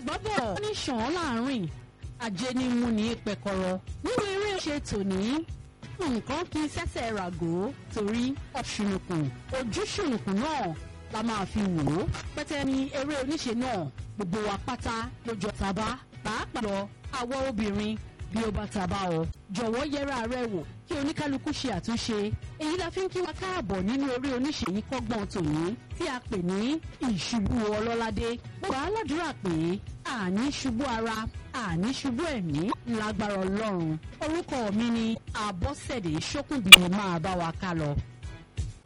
àgbábọ̀ ó ní ṣàn án láàrin ajé ní mú ní pẹ̀kọ̀rọ̀ nínú eré ṣe tòní nǹkan kì í ṣẹ̀ṣẹ̀ ràgó torí ọ̀ṣunùkùn ojú ṣùnùkùn náà la máa fi wò ó pẹ́tẹ́ ní eré oníṣe náà gbogbo wa pátá lójó tàbá pàápàá lọ àwọ̀ obìnrin bí ó bá tàbá ọ jọ̀wọ́ yẹra rẹ wò kí oníkálukú ṣe àtúnṣe èyí la fi ń kí wa káàbọ̀ nínú eré oníṣe yìí kọ́gbọ́n tòní tí a pè ní ìṣubú ọlọ́ládé gbogbo aládùúrà pé àní ṣubú ara àní ṣubú ẹ̀mí lágbára ọlọ́run orúkọ mi ni àbọ̀sẹ̀dé ṣókùnbí máa bá wa ká lọ.